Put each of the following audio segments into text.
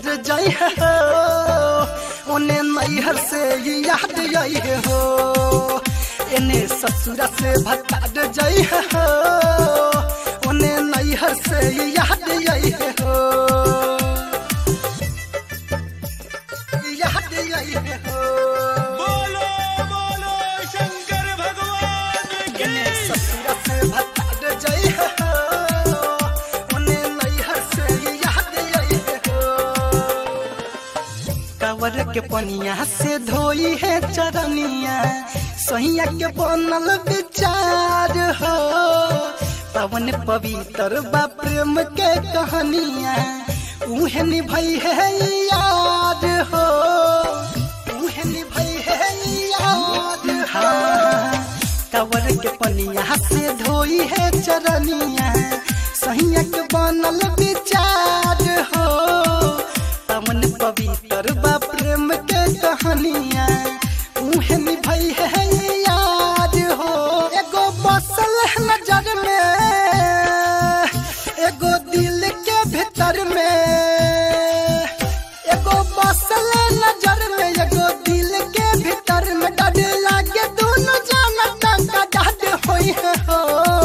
जाई हो ओने नैहर से याद आई हो एने ससुरा से भतार जाई हो ओने नैहर से याद आई हो याद आई हो बोलो बोलो शंकर भगवान की एने ससुरा से भतार जाई हो ओने नैहर से याद आई हो कावर के पनिया से धोई है चरनिया सहिया के बनल विचार हो पवन पवित्र बा प्रेम के कहानिया उहे निभई है याद हो उहे निभई है याद हो कावर के पनिया से धोई है चरनिया सहिया के बनल विचार हो पवन पवित्र बा प्रेम के कहानिया उहे निभई है याद हो एगो बसल है नजर में एगो दिल के भीतर में एगो बसल है नजर में एगो दिल के भीतर में डर लागे दोनों जाना टंका डाट होई है हो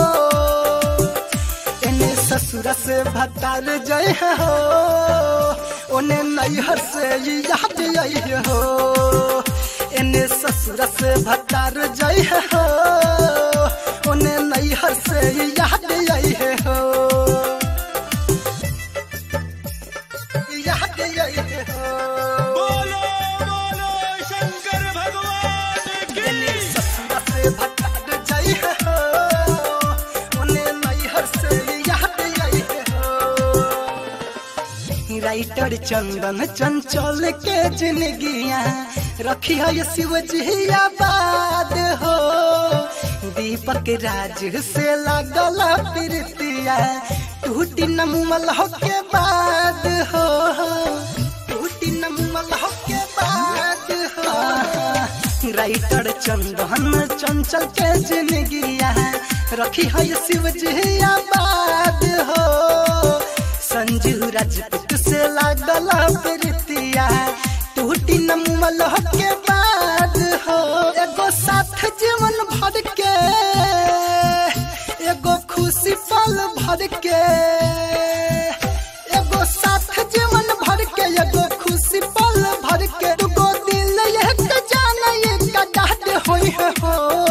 एने ससुर से भतार जय हो ओने नैहर से याद आई हो एने ससुर से भतार जय हो ओने नैहर से याद आई हो याद आई हो बोलो बोलो शंकर भगवान की एने ससुर से भतार जय हो ओने नैहर से याद आई हो राइटर चंदन चंचल के जिंदगिया रखी है शिव जी आबाद हो दीपक राज से लगल प्रीतिया टूटी नमल हो के बाद हो टूटी नमल हो के बाद हो राइटर चंदन चंचल के जिंदगिया रखी है शिव जी आबाद हो संजू राजपूत से लागल प्रीतिया टूटी नमल हो के बाद हो एगो साथ जीवन भर के एगो खुशी पल भर के एगो साथ जीवन भर के एगो खुशी पल भर के दुगो दिल एक जान एक डाट होई है हो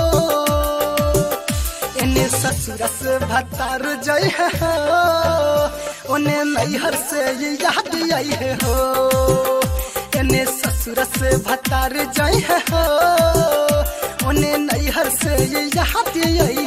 एने ससुर से भतार जय हो ओने नैहर से याद आई हो एने ससुर से भतार जय हो ओने नैहर से याद आई